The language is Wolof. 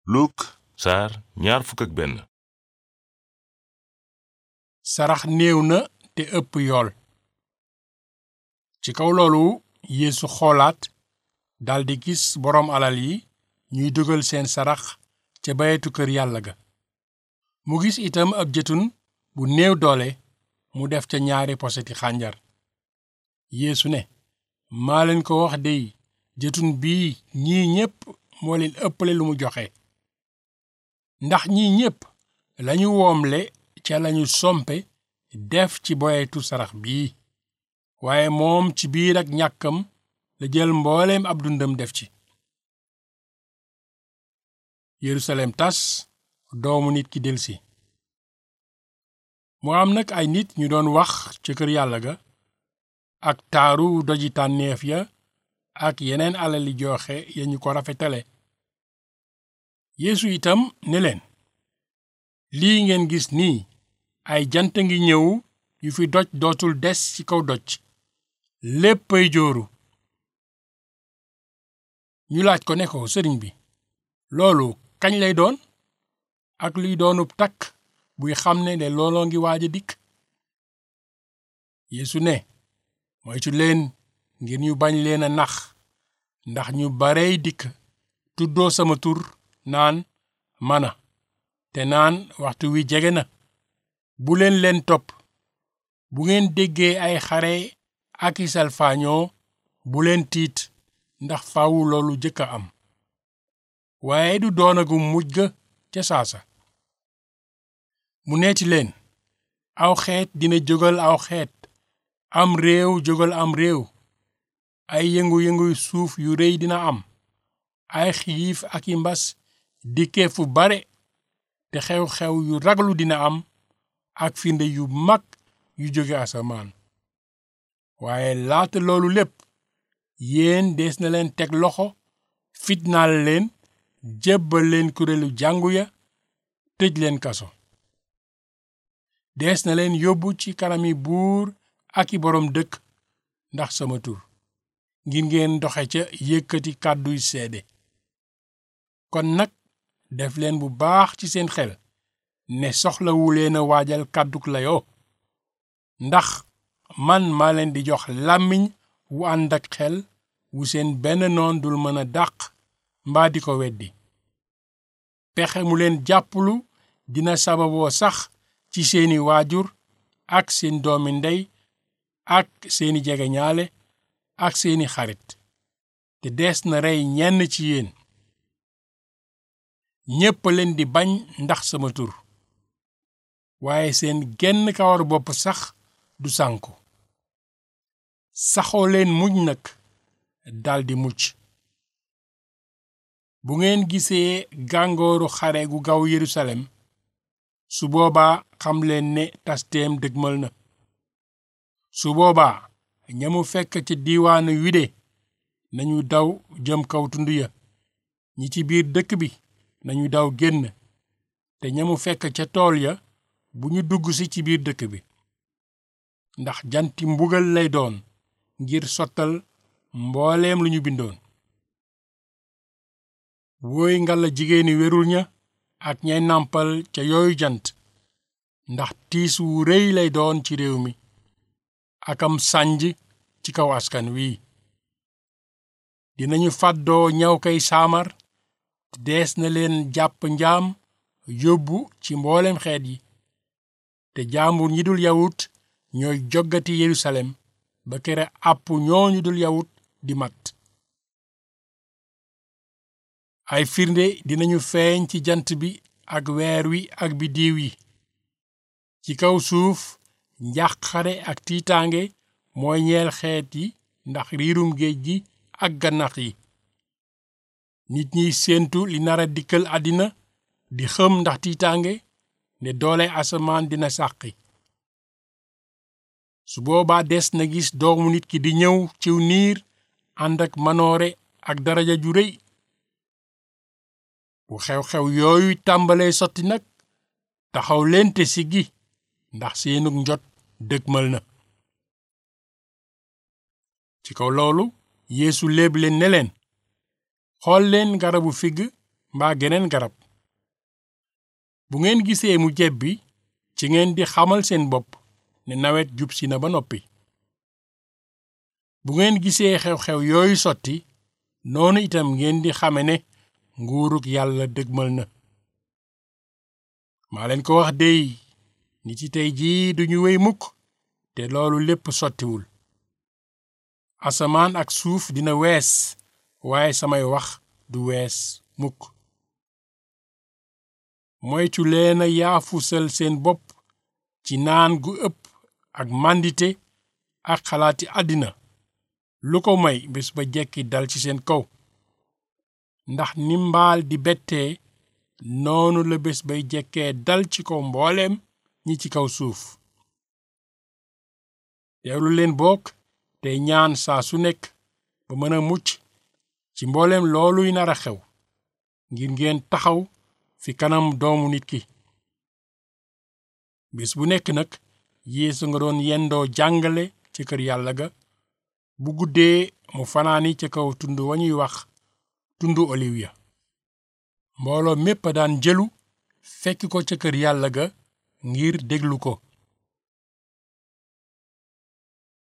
Luk saar ñaar fukk ak benn sarax néew na te ëpp yool ci kaw loolu yeesu xoolaat daldi gis boroom alal yi ñuy dugal seen sarax ca bayetu kër yàlla ga mu gis itam ab jëtun bu néew doole mu def ca ñaari poseti xànjar yeesu ne maa leen ko wax dey jëtun bii ñii ñépp moo leen ëppale lu mu joxe ndax ñii ñépp lañu woomle ca lañu sompe def ci boyetu sarax bii waaye moom ci biir ak ñàkkam la jël mbooleem ab dundam def ci yerusalem tas doomu nit ki delsi mu am nag ay nit ñu doon wax ca kër yàlla ga ak taaru doji tànneef ya ak yeneen alali joxe ya ñu ko rafetale yeesu itam ne leen lii ngeen gis nii ay jant ngi ñëw yu fi doj dootul des ci kaw doj léppay jooru ñu laaj ko ne ko sëriñ bi loolu kañ lay doon ak luy doonub takk buy xam ne ne looloo ngi waaj a dikk yeesu ne moytu leen ngir ñu bañ leen a nax ndax ñu barey dikk tuddoo sama tur naan mana te naan waxtu wi jege na bu leen leen topp bu ngeen déggee ay xare ak i salfaañoo bu leen tiit ndax faawu loolu jëkk a am waaye du doonagu mujj ga ca saasa mu neeti leen aw xeet dina jógal aw xeet am réew jógal am réew ay yëngu-yëngu suuf yu rëy dina am ay xiif ak i mbas dikkee fu bare te xew-xew yu raglu dina am ak firnde yu mag yu jóge asamaan waaye laata loolu lépp yéen dees na leen teg loxo fitnaal leen jébbal leen kuréelu jàngu ya tëj leen kaso dees na leen yóbbu ci kanami buur ak i boroom dëkk ndax sama tur ngir ngeen doxe ca yëkkati kàdduy seede kon nag def leen bu baax ci seen xel ne soxlawu leen a waajal kàdduk layoo ndax man maa leen di jox làmmiñ wu ànd ak xel wu seen benn noon dul mën a dàq mbaa di ko weddi pexe mu leen jàppalu dina sababoo sax ci seeni waajur ak seen doomi ndey ak seeni jegeñaale ak seeni xarit te dees na rey ñenn ci yéen ñépp leen di bañ ndax sama tur waaye seen genn kawar bopp sax du sànku saxoo leen muñ nag daldi mucc bu ngeen gisee gàngooru xare gu gaw Yerusalem su boobaa xam leen ne tasteem dëgmal na su boobaa ñamu fekk ca diiwaanu Yude nañu daw jëm kaw tund ya ñi ci biir dëkk bi nañu daw génn te ñamu fekk ca tool ya bu ñu dugg si ci biir dëkk bi ndax janti mbugal lay doon ngir sottal mbooleem lu ñu bindoon wooy ngalla jigéeni wérul ña ak ñay nàmpal ca yooyu jant ndax tiis wu rëy lay doon ci réew mi akam sànj ci kaw askan wi dinañu fàddoo ñaw kay saamar dees na leen jàpp njaam yóbbu ci mboolem xeet yi te jaambur ñi dul yawut ñooy joggati Yerusalem ba kere àpp ñooñu dul yawut di mat ay firnde dinañu feeñ ci jant bi ak weer wi ak biddiiw yi ci kaw suuf njàqare ak tiitaange mooy ñeel xeet yi ndax riirum géej gi ak gannax yi nit ñiy séentu li nara dikkal àddina di xëm ndax tiitaange ne doole asamaan dina sàqi su boobaa des na gis doomu nit ki di ñëw ciw niir ànd ak manoore ak daraja ju rëy bu xew-xew yooyu tàmbalee sotti nag taxaw leen te siggi ndax seenug njot dëgmal na ci kaw loolu yeesu léeb leen ne leen xool leen garabu figg mbaa geneen garab bu ngeen gisee mu jebbi ci ngeen di xamal seen bopp ne nawet jub si na ba noppi bu ngeen gisee xew-xew yooyu sotti noonu itam ngeen di xame ne nguurug yàlla dëgmal na maa leen ko wax dey nit yi tey jii duñu wéy mukk te loolu lépp sottiwul asamaan ak suuf dina wees waaye samay wax du wees mukk moytu leena yaafusal seen bopp ci naan gu ëpp ak màndite ak xalaati àddina lu ko may bés ba jekki dal ci seen kaw ndax ni mbaal di bettee noonu la bés bay jekkee dal ci kaw mbooleem ñi ci kaw suuf teewlu leen bokk tey ñaan saa su nekk ba mën a mucc ci mbooleem looluy nar a xew ngir ngeen taxaw fi kanam doomu nit ki bis bu nekk nag Yeesu nga doon yendoo jàngale ci kër yàlla ga bu guddee mu fanaani ca kaw tund wa ñuy wax tundu oliw ya mbooloo mépp a daan jëlu fekk ko ca kër yàlla ga ngir déglu ko